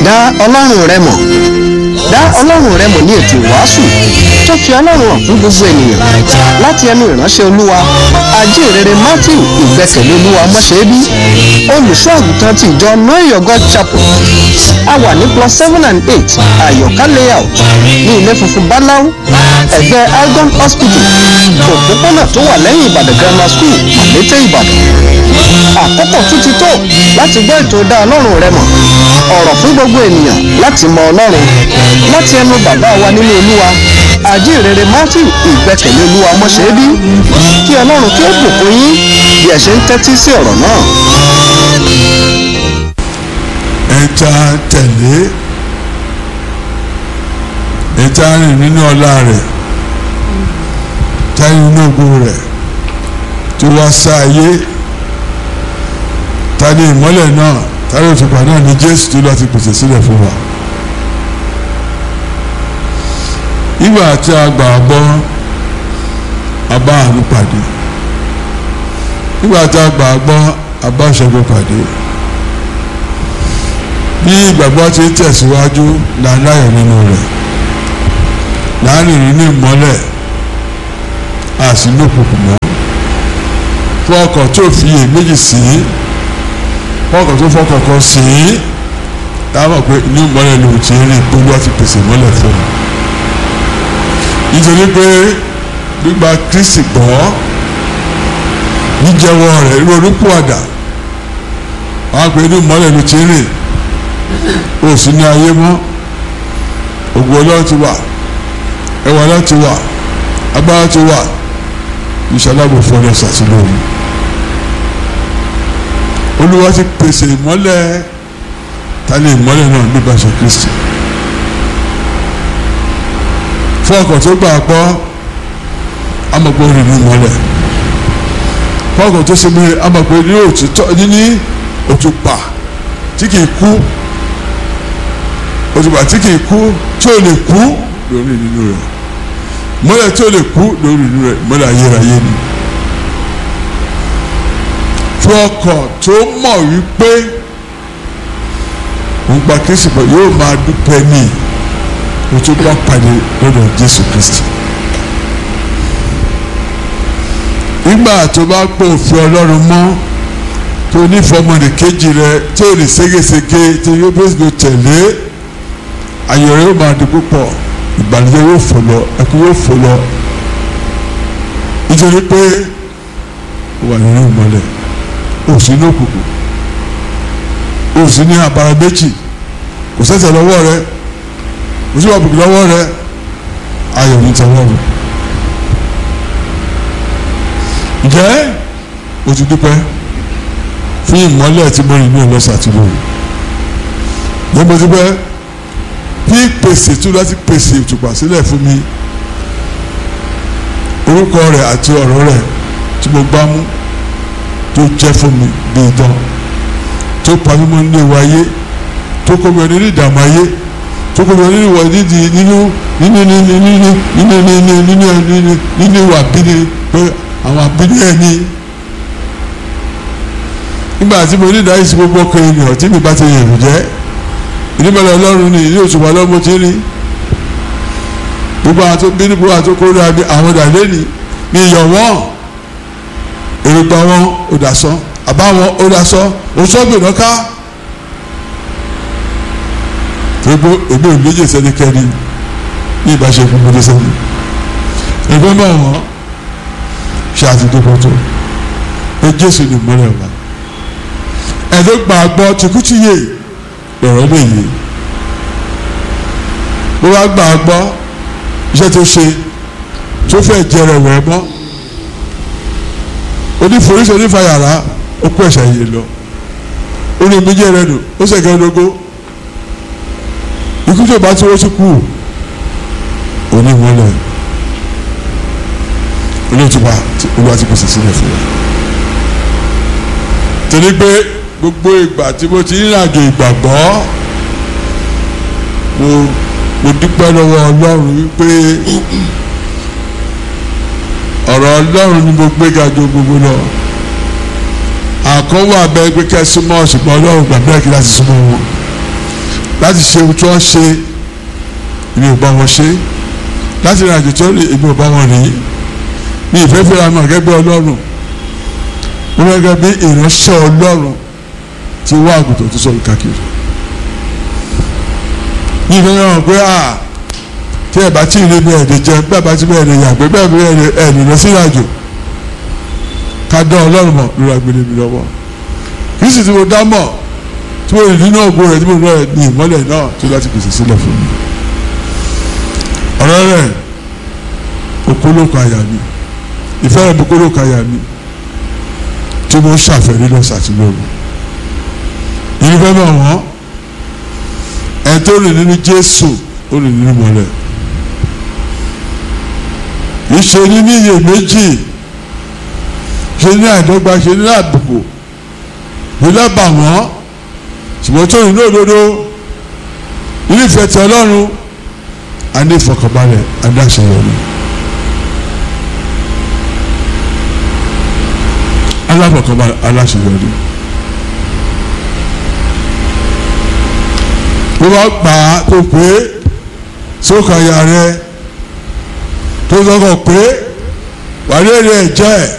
dá ọlọ́run rẹ mọ̀ dá ọlọ́run rẹ mọ̀ ní ètò ìwàásù tó fi ọlọ́run hàn fún gbogbo ènìyàn láti ẹnu ìránṣẹ́ olúwa ajínrere matthew ìgbẹ́kẹ̀lé olúwa mọ́ṣẹ́bí olùṣọ́ àgùntàn ti ìjọ know your god chapel a wà ní plus seven and eight àyọ̀ká layout ní ilé funfun báláú ẹ̀gbẹ́ algon hospital òpópónà tó wà lẹ́yìn ìbàdàn grammar school àlété ìbàdàn àkókò tún ti tó láti gbọ́ ètò dá ọlọ́run rẹ mọ̀ ọ̀rọ̀ fún gbogbo ènìyàn láti mọ ọlọ́run láti ẹnu bàbá wa nínú olúwa àjíǹrere matthew ìgbẹ́kẹ̀lé olúwa mọ́ṣẹ́bí kí ọlọ́run kí ó bùkún yín bí ẹ ṣe ń tẹ́tí sí ọ̀rọ̀ náà. ẹja tẹ̀lé ẹja rìn nínú ọlá rẹ̀ táyé inú ògo rẹ̀ tó wá sá ayé tani ìmọ́lẹ̀ náà tani òtùpà náà ni jésù tó láti pèsè sílẹ̀ fún wa. ìgbà tí a gbà gbọ́ a bá àánú pàdé ìgbà tí a gbà gbọ́ a bá ìṣẹ́gun pàdé bí ìgbàgbọ́ ti ń tẹ̀síwájú là ń láyọ̀ nínú rẹ̀ láàrin nínú ìmọ́lẹ̀ a sì ní òkùnkùn mọ́ fún ọkọ̀ tó fi iyèméjì sí fún ọkọ̀ tó fọkàn kan sí táwọn pé inú ìmọ́lẹ̀ ló ti rí ìpolú àti pèsè ìmọ́lẹ̀ fún un nítorí pé gbígba Kristi gbọ́ jíjẹ́wọ́ rẹ̀ ronúpìwàdà àwọn pé inú ìmọ́lẹ̀ ló ti rìn ó sì ní ayé mọ́ ògùn ọlọ́run ti wà ẹwà ọlọ́run ti wà agbára ti wà ìṣàlábò fọlọ́ ṣàtìlóhùn olúwa ti pèsè ìmọ́lẹ̀ tálẹ̀ ìmọ́lẹ̀ náà nípasẹ̀ Kristi fún ọkọ̀ tó gbà gbọ́ amọ̀pọ̀ rìn ní ìmọ́lẹ̀ fún ọkọ̀ tó ṣe mí amọ̀pọ̀ ní òtítọ́ ní òtúpà tí kìí kú òtùpà tí kìí kú tí ò lè kú lórí nínú rẹ̀ mọ́lẹ̀ tí ò lè kú lórí nínú rẹ̀ mọ́lẹ̀ ayérayé ni fún ọkọ̀ tó mọ̀ wípé òun gba Kristi pọ̀ yóò máa dúpẹ́ ní o tó bá pàdé lọ́dọ̀ Jésù Kristi nígbà tó bá pọ̀ òfin Ọlọ́run mọ́ tó onífọmọdé kejì rẹ tí ò ní ségesège tí yóò bẹ́ẹ̀ ló tẹ̀lé ayọ̀ rẹ yóò máa di púpọ̀ ìbànújẹ́ yóò fò lọ ẹkún yóò fò lọ nítorí pé ó wà nínú ìmọ́lẹ̀ ó sì ní òkùnkùn ó sì ní àbára méjì kò sẹ́sẹ̀ lọ́wọ́ rẹ kò sí ọ̀bùkún lọ́wọ́ rẹ ayọ̀ ní tẹ̀wọ́ rẹ ǹjẹ́ o ti dúpẹ́ fún ìmọ́lẹ̀ tí mo rìn ní ọlọ́sà tí mo rìn ní mo ti pẹ́ bí pèsè tó láti pèsè ìtùpà sílẹ̀ fún mi orúkọ rẹ̀ àti ọ̀rọ̀ rẹ̀ tí mo gbá mú tó jẹ́ fún mi bí idán tó pa mímọ́ nínú ìwà ayé tó kó mi nínú ìdààmú ayé tó kó mi nínú ìwà nídìí nínú nínú nínú nínú nínú nínú nínú nínú nínú ìwà bíní pé àwọn àbíní ẹ̀ ní nígbà tí mo ní ìdáyìí sí gbogbo ọkọ ènìyàn tí mi bá ti yẹ̀rù jẹ́ ìdíbẹ̀rẹ̀ ọlọ́run ni ilé òṣùpá ọlọ́mọ ti rí gbogbo àwọn tó bí níbo àwọn tó kórè àwọn ìdàlẹ́ ni mi yọ̀ wọ́n èrògbà wọn ò dà sọ àbá wọn ò dà sọ òṣùọ́gbìn náà ká gbogbo èmi ò méjì sẹ́nikẹ́ni ní ìbáṣepọ̀ gbogbo sẹ́ni ẹgbẹ́ mọ̀ wọ́n ṣe àtìdókòó tó ẹ Jésù ní ìmọ̀lẹ̀ wa ẹ̀dọ́ gbàgbọ́ tìkútìyè lọ̀rọ̀ lè yé bó bá gbàgbọ́ iṣẹ́ tó ṣe tó fẹ́ jẹrẹ wẹ̀ mọ́ oníforíṣi onífàyàrá ó kó ẹ̀ṣẹ̀ yìí lọ ó ní méjì rẹ nù ó sẹ̀kẹ́ lógó ikú tó bá tí wọ́n ti kú onímọ̀lẹ̀ olóòtúpa olúwa ti pèsè sílẹ̀ fún wa torí pé gbogbo ìgbà tí mo ti rìn àjò ìgbàgbọ́ mo mo dúpẹ́ lọ́wọ́ ọlọ́run wípé ọ̀rọ̀ ọlọ́run ni mo gbé ga jù gbogbo lọ àkọ́wọ́ abẹ́ pé kẹ́ súnmọ́ ṣùgbọ́n ọlọ́run gbàgbé kí láti súnmọ́ wọn láti ṣe ohun tí wọ́n ṣe èmi ò bá wọn ṣe láti rìn àjò tí wọ́n lè èmi ò bá wọn rìn ní ìfẹ́ fẹ́ra mi gẹ́gẹ́ ọlọ́run mo gẹ́gẹ́ bí ìránṣẹ́ ọlọ́run ti wá àgùntàn tó sọ̀rọ̀ káàkiri ní ìfẹ́ fẹ́ra pé à tí ẹ̀ bá tí ì rí mi ẹ̀ lè jẹun bí ẹ̀ bá tí bẹ́ẹ̀ lè yàgbé bẹ́ẹ̀ bí ẹ̀ lè lọ sí ìrìnàjò ká dán ọlọ́run mọ̀ lórí agbélé mi lọ́wọ́ kì í sì tí mo dá mọ̀ tí mo rìn nínú ògbó rẹ̀ tí mo rẹ̀ ní ìmọ́lẹ̀ náà tó láti pèsè sílẹ̀ fún mi. ọ̀rọ̀ rẹ̀ okólókò àyà mi ìfẹ́ rẹ̀ okólókò àyà mi tí mo ṣàfẹ́rí lọ sàtìlóru. ìfẹ́ mọ̀ wọ́n ẹ̀ tó rìn nínú Jésù ó rìn nínú mọ́lẹ̀. ìṣe ní ní iyèméjì ṣe ní àìdọ́gba ṣe ní àbùkù ṣe lábà wọ́n ṣùgbọ́n tó rìn lódodo nínú ìfẹ́ ti ọlọ́run a ní ìfọkànbalẹ̀ adáṣeyọrí aláfọkànbalẹ̀ aláṣeyọrí tó bá gbà á tó pé sókàyà rẹ tó sọkọ pé wàlẹ́ rẹ̀ jẹ́ ẹ̀.